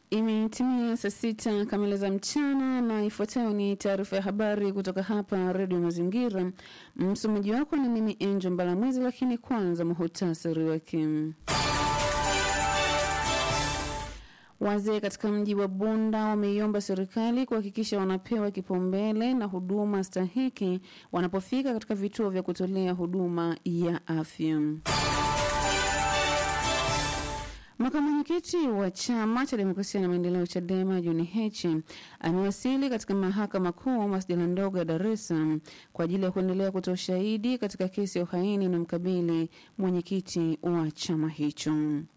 Imetimia saa sita kamili za mchana na ifuatayo ni taarifa ya habari kutoka hapa Redio Mazingira. Msomaji wako ni mimi Angel Mbalamwezi, lakini kwanza muhutasari wake. Wazee katika mji wa Bunda wameiomba serikali kuhakikisha wanapewa kipaumbele na huduma stahiki wanapofika katika vituo vya kutolea huduma ya afya. Makamu mwenyekiti wa chama cha demokrasia na maendeleo CHADEMA John Heche amewasili katika mahakama kuu masjala ndogo ya Dar es Salaam kwa ajili ya kuendelea kutoa ushahidi katika kesi ya uhaini na mkabili mwenyekiti wa chama hicho.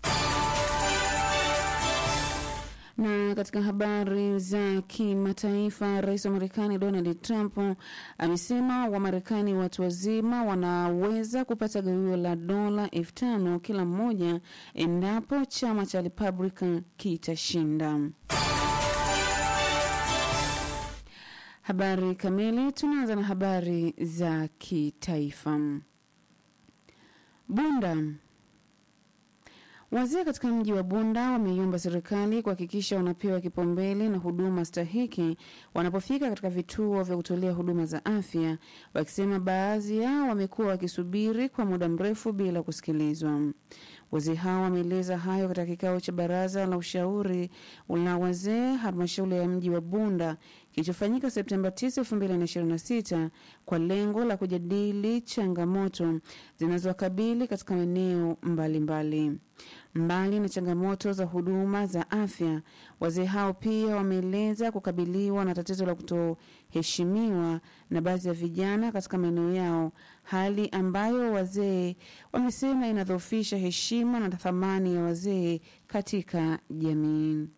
Na katika habari za kimataifa, rais wa Marekani Donald Trump amesema Wamarekani watu wazima wanaweza kupata gawio la dola elfu tano kila mmoja endapo chama cha Republican kitashinda. Habari kamili, tunaanza na habari za kitaifa. Bunda Wazee katika mji wa Bunda wameiomba serikali kuhakikisha wanapewa kipaumbele na huduma stahiki wanapofika katika vituo vya kutolea huduma za afya, wakisema baadhi yao wamekuwa wakisubiri kwa muda mrefu bila kusikilizwa. Wazee hao wameeleza hayo katika kikao cha baraza la ushauri la wazee halmashauri ya mji wa Bunda kilichofanyika Septemba 9, 2026 kwa lengo la kujadili changamoto zinazowakabili katika maeneo mbalimbali. Mbali na changamoto za huduma za afya, wazee hao pia wameeleza kukabiliwa na tatizo la kutoheshimiwa na baadhi ya vijana katika maeneo yao, hali ambayo wazee wamesema inadhoofisha heshima na thamani ya wazee katika jamii.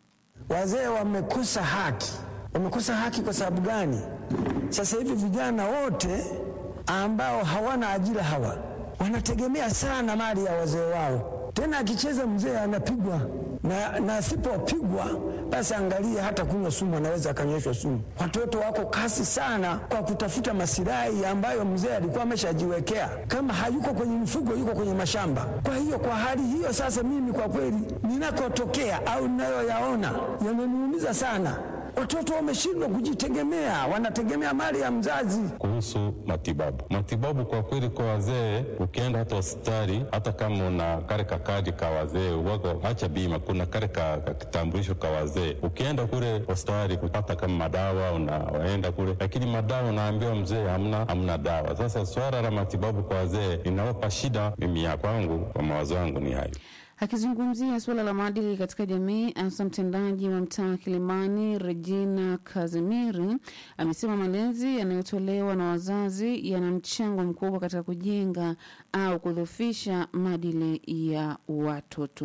Wazee wamekosa haki. Wamekosa haki kwa sababu gani? Sasa hivi vijana wote ambao hawana ajira hawa wanategemea sana mali ya wazee wao. Tena akicheza mzee anapigwa, na, na asipopigwa basi angalia, hata kunywa sumu anaweza akanyweshwa sumu. Watoto wako kasi sana kwa kutafuta masilahi ambayo mzee alikuwa ameshajiwekea. Kama hayuko kwenye mifugo, yuko kwenye mashamba. Kwa hiyo kwa hali hiyo sasa, mimi kwa kweli ninakotokea au ninayoyaona yananiumiza sana. Watoto wameshindwa kujitegemea, wanategemea mali ya mzazi. Kuhusu matibabu, matibabu kwa kweli kwa wazee, ukienda hata hospitali, hata kama una kare kakadi ka wazee wako, acha bima, kuna kare ka kitambulisho ka wazee. Ukienda kule hospitali kupata kama madawa, unaenda kule, lakini madawa unaambiwa mzee, hamna hamna dawa. Sasa swala la matibabu kwa wazee linawapa shida. Mimi ya kwangu, kwa mawazo yangu ni hayo. Akizungumzia suala la maadili katika jamii, afisa mtendaji wa mtaa wa Kilimani Regina Kazimiri amesema malezi yanayotolewa na wazazi yana mchango mkubwa katika kujenga au kudhoofisha maadili ya watoto.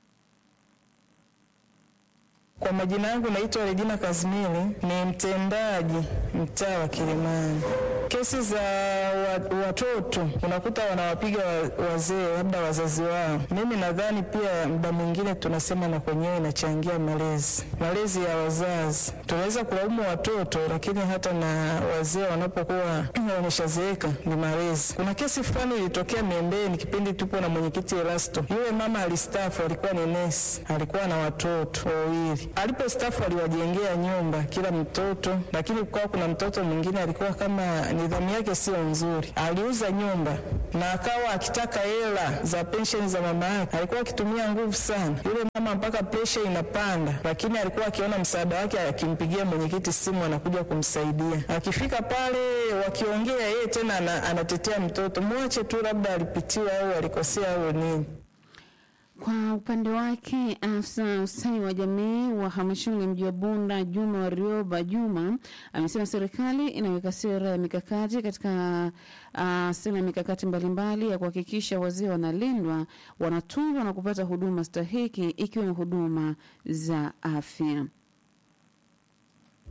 Kwa majina yangu naitwa Regina Kazimiri, ni mtendaji mtaa wa Kilimani. Kesi za wa, watoto unakuta wanawapiga wazee, labda wazazi wao. Mimi nadhani pia muda mwingine tunasema na kwenyewe inachangia malezi, malezi ya wazazi. Tunaweza kulaumu watoto, lakini hata na wazee wanapokuwa wameshazeeka ni malezi. Kuna kesi fulani ilitokea Miembeni kipindi tupo na mwenyekiti Elasto. Yule mama alistafu, alikuwa ni nesi, alikuwa na watoto wawili alipostafu aliwajengea nyumba kila mtoto, lakini kukawa kuna mtoto mwingine alikuwa kama nidhamu yake sio nzuri, aliuza nyumba na akawa akitaka hela za pensheni za mama yake. Alikuwa akitumia nguvu sana yule mama mpaka presha inapanda, lakini alikuwa akiona msaada wake, akimpigia mwenyekiti simu anakuja kumsaidia. Akifika pale wakiongea, yeye tena anatetea mtoto, mwache tu, labda alipitiwa au alikosea au nini. Kwa upande wake afisa ustawi wa jamii wa halmashauri ya mji wa Bunda Juma Warioba Juma amesema serikali inaweka sera ya mikakati katika uh, sera ya mikakati mbalimbali ya kuhakikisha wazee wanalindwa, wanatunzwa na kupata huduma stahiki ikiwemo huduma za afya.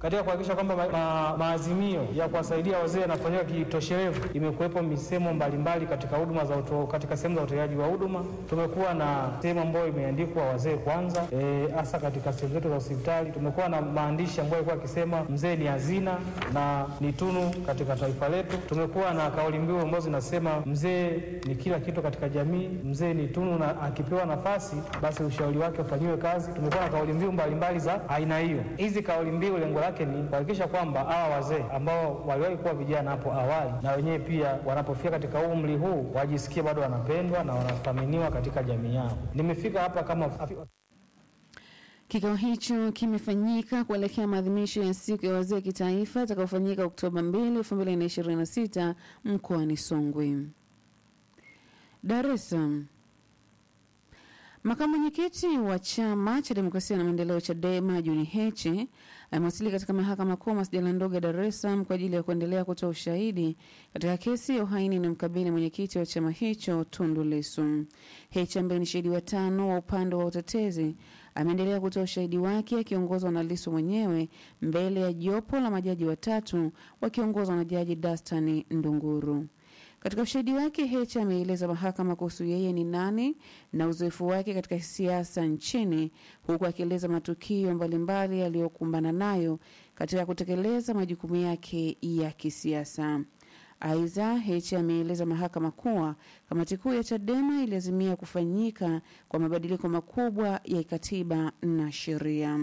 katika kuhakikisha kwamba ma, ma, maazimio ya kuwasaidia wazee yanafanyika kitoshelevu, imekuwepo misemo mbalimbali katika huduma za uto, katika sehemu za utoaji wa huduma. Tumekuwa na sehemu ambayo imeandikwa wazee kwanza, hasa e, katika sehemu zetu za hospitali. Tumekuwa na maandishi ambayo yalikuwa akisema mzee ni hazina na ni tunu katika taifa letu. Tumekuwa na kauli mbiu ambazo zinasema mzee ni kila kitu katika jamii, mzee ni tunu na akipewa nafasi basi ushauri wake ufanyiwe kazi. Tumekuwa na kauli mbiu mbalimbali za aina hiyo. Hizi kauli mbiu lengo lake ni kuhakikisha kwamba hawa wazee ambao waliwahi kuwa vijana hapo awali, na wenyewe pia wanapofika katika umri huu wajisikie bado wanapendwa na wanathaminiwa katika jamii yao. Nimefika hapa kama Kikao hicho kimefanyika kuelekea maadhimisho ya siku ya wazee kitaifa itakayofanyika Oktoba 2, 2026 mkoani Songwe. Dar es Salaam. Makamu mwenyekiti wa chama cha demokrasia na maendeleo CHADEMA Juni Heche amewasili katika mahakama kuu masjala ndogo ya Dar es Salaam kwa ajili ya kuendelea kutoa ushahidi katika kesi ya uhaini inayomkabili mwenyekiti wa chama hicho Tundu Lissu. Heche ambaye ni shahidi wa tano wa upande wa utetezi ameendelea kutoa ushahidi wake akiongozwa na Lissu mwenyewe mbele ya jopo la majaji watatu wakiongozwa na Jaji Dastani Ndunguru. Katika ushahidi wake Heche ameeleza mahakama kuhusu yeye ni nani na uzoefu wake katika siasa nchini, huku akieleza matukio mbalimbali aliyokumbana nayo katika kutekeleza majukumu yake ya kisiasa. Aidha, Heche ameeleza mahakama kuwa kamati kuu ya CHADEMA iliazimia kufanyika kwa mabadiliko makubwa ya katiba na sheria.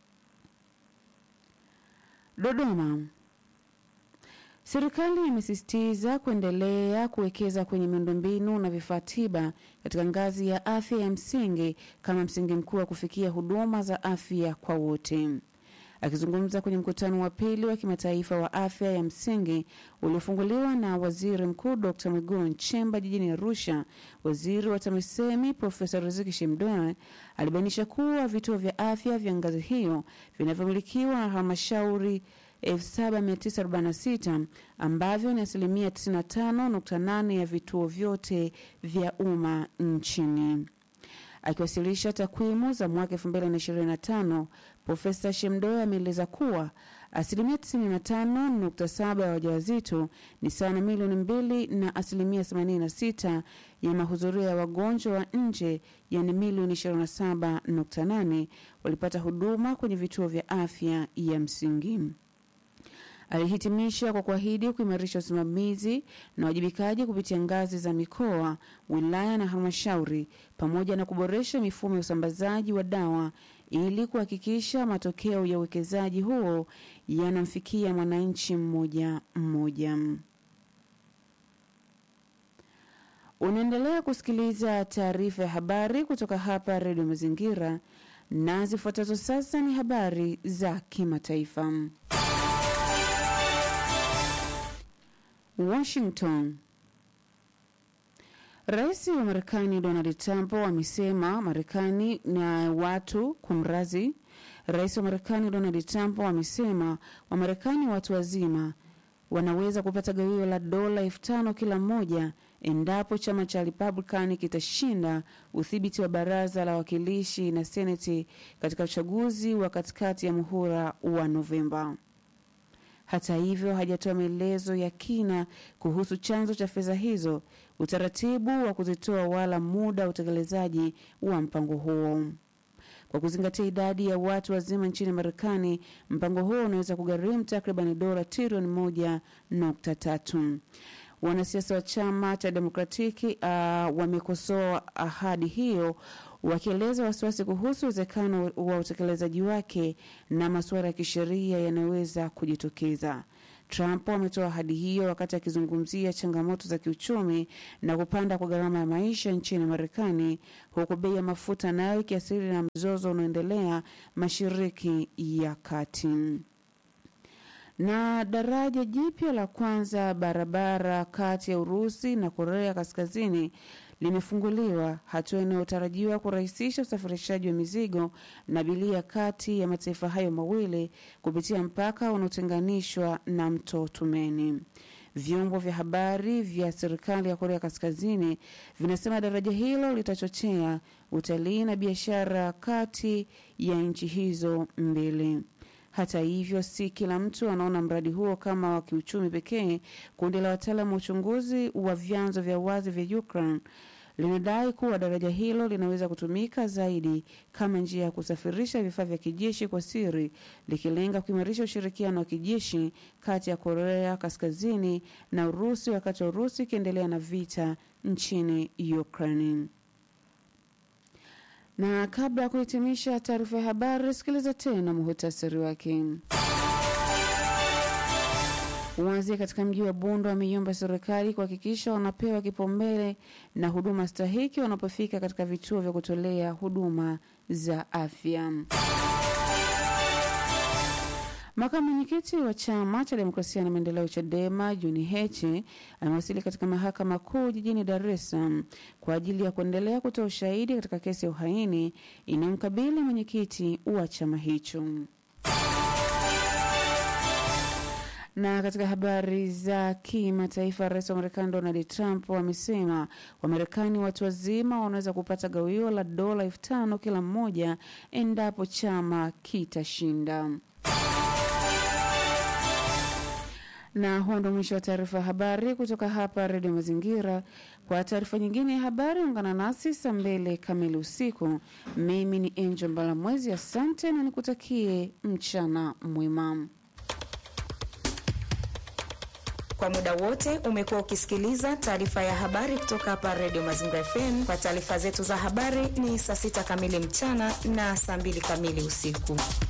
Dodoma. Serikali imesisitiza kuendelea kuwekeza kwenye miundombinu na vifaa tiba katika ngazi ya afya ya msingi kama msingi mkuu wa kufikia huduma za afya kwa wote. Akizungumza kwenye mkutano wa pili wa kimataifa wa afya ya msingi uliofunguliwa na waziri mkuu Dr Mwigulu Nchemba jijini Arusha, waziri wa TAMISEMI Profesa Riziki Shemdoe alibainisha kuwa vituo vya afya vya ngazi hiyo vinavyomilikiwa na halmashauri 7946 ambavyo ni asilimia 95.8 ya vituo vyote vya umma nchini. Akiwasilisha takwimu za mwaka 2025, Profesa Shemdoe ameeleza kuwa asilimia 95.7 ya wajawazito ni sawa na milioni mbili na asilimia 86 ya mahudhurio ya wagonjwa wa nje yani milioni 27.8 walipata huduma kwenye vituo vya afya ya msingi. Alihitimisha kwa kuahidi kuimarisha usimamizi na uwajibikaji kupitia ngazi za mikoa, wilaya na halmashauri, pamoja na kuboresha mifumo ya usambazaji wa dawa ili kuhakikisha matokeo ya uwekezaji huo yanamfikia mwananchi mmoja mmoja. Unaendelea kusikiliza taarifa ya habari kutoka hapa Redio Mazingira, na zifuatazo sasa ni habari za kimataifa. Washington. Rais wa Marekani Donald Trump amesema Marekani na watu kumrazi. Rais wa Marekani Donald Trump amesema Wamarekani watu wazima wanaweza kupata gawio la dola elfu tano kila mmoja endapo chama cha Republican kitashinda udhibiti wa baraza la wawakilishi na seneti katika uchaguzi wa katikati ya muhula wa Novemba. Hata hivyo hajatoa maelezo ya kina kuhusu chanzo cha fedha hizo, utaratibu wa kuzitoa, wala muda wa utekelezaji wa mpango huo. Kwa kuzingatia idadi ya watu wazima nchini Marekani, mpango huo unaweza kugharimu takribani dola trilioni moja nukta tatu. Wanasiasa wa chama cha Demokratiki uh, wamekosoa ahadi hiyo wakieleza wasiwasi kuhusu uwezekano wa utekelezaji wake na masuala ya kisheria yanayoweza kujitokeza. Trump ametoa ahadi hiyo wakati akizungumzia changamoto za kiuchumi na kupanda kwa gharama ya maisha nchini Marekani, huku bei ya mafuta nayo ikiathiri na mzozo unaoendelea Mashariki ya Kati na daraja jipya la kwanza barabara kati ya Urusi na Korea Kaskazini limefunguliwa, hatua inayotarajiwa kurahisisha usafirishaji wa mizigo na abiria kati ya mataifa hayo mawili kupitia mpaka unaotenganishwa na mto Tumeni. Vyombo vya habari vya serikali ya Korea Kaskazini vinasema daraja hilo litachochea utalii na biashara kati ya nchi hizo mbili. Hata hivyo, si kila mtu anaona mradi huo kama wa kiuchumi pekee. Kundi la wataalamu wa uchunguzi wa vyanzo vya wazi vya Ukraine linadai kuwa daraja hilo linaweza kutumika zaidi kama njia ya kusafirisha vifaa vya kijeshi kwa siri, likilenga kuimarisha ushirikiano wa kijeshi kati ya Korea Kaskazini na Urusi, wakati wa Urusi ikiendelea na vita nchini Ukraine. Na kabla ya kuhitimisha taarifa ya habari, sikiliza tena muhutasari wake. Wazee katika mji wa Bunda wameiomba serikali kuhakikisha wanapewa kipaumbele na huduma stahiki wanapofika katika vituo vya kutolea huduma za afya. Makamu mwenyekiti wa chama cha demokrasia na maendeleo CHADEMA Juni Heche amewasili katika mahakama kuu jijini Dar es Salaam kwa ajili ya kuendelea kutoa ushahidi katika kesi ya uhaini inayomkabili mwenyekiti wa chama hicho. Na katika habari za kimataifa, rais wa Marekani Donald Trump amesema Wamarekani watu wazima wanaweza kupata gawio la dola elfu tano kila mmoja endapo chama kitashinda. Na huo ndo mwisho wa taarifa ya habari kutoka hapa Redio Mazingira. Kwa taarifa nyingine ya habari, ungana nasi saa mbili kamili usiku. Mimi ni Angel Mbalamwezi, asante na nikutakie mchana mwema. Kwa muda wote umekuwa ukisikiliza taarifa ya habari kutoka hapa Redio Mazingira FM. Kwa taarifa zetu za habari ni saa sita kamili mchana na saa mbili kamili usiku.